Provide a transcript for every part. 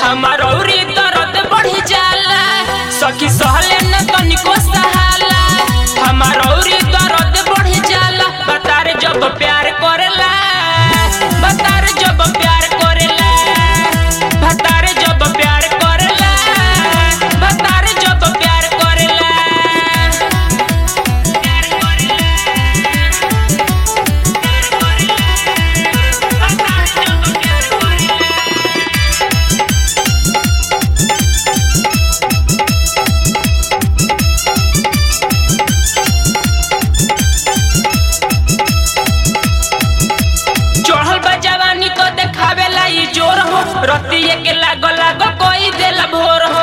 हमार औरी दर्द बढ़ी जाला सखी सहले न तनिको सहाला हमार औरी दर्द बढ़ी जाला बतार जब प्यार करेला बतार जब प्यार करेला बतार जब प्यार करेला बतार जब प्यार करेला चढ़ल बा जवानी को देखावेला ई जोर हो रतिये के लागो लागो कोई देला भोर हो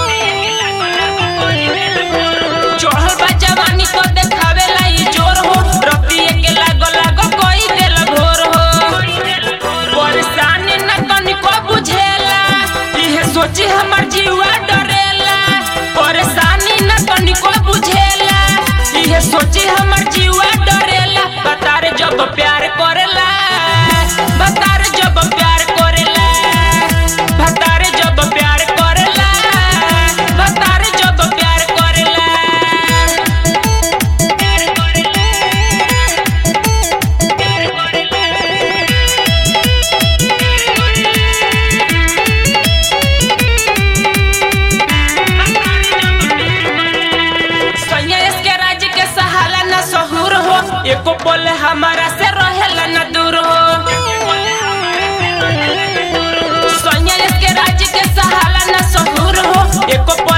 चढ़ल बा जवानी को देखावेला ई जोर हो रतिये के लागो लागो कोई देला भोर हो परेशानी न तनिको बुझेला इहे सोची हमर जीवा डरेला परेशानी न तनिको बुझेला इहे सोची हमर जीवा डरेला बतारे जब प्यार करेला बतारे जब प्यार करेला बतारे जब प्यार करेला बतारे जब प्यार करेला सैया इसके राज्य के सहाला न सहूर हो एको पल हमारा से रहेला न दूर हो सैया इसके राज्य के सहाला न सहूर हो एको पल